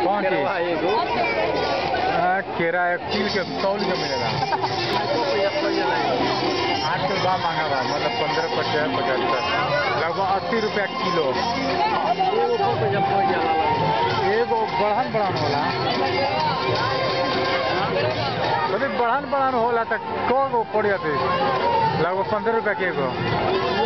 कौन चीज केरवा एगो हाँ, केरा एक किल के तौल के मिलेगा लाखों रुपया पड़ जाला आजकल बा महंगा बा मतलब पंद्रह पचास पचहत्तर लगभग अस्सी रुपया किलो एगो को रुपया पड़ जाला एगो बढ़न बढ़न होला अरे बढ़न बढ़न होला त कौ गो पड़ जाते लगभग पंद्रह रुपया के एगो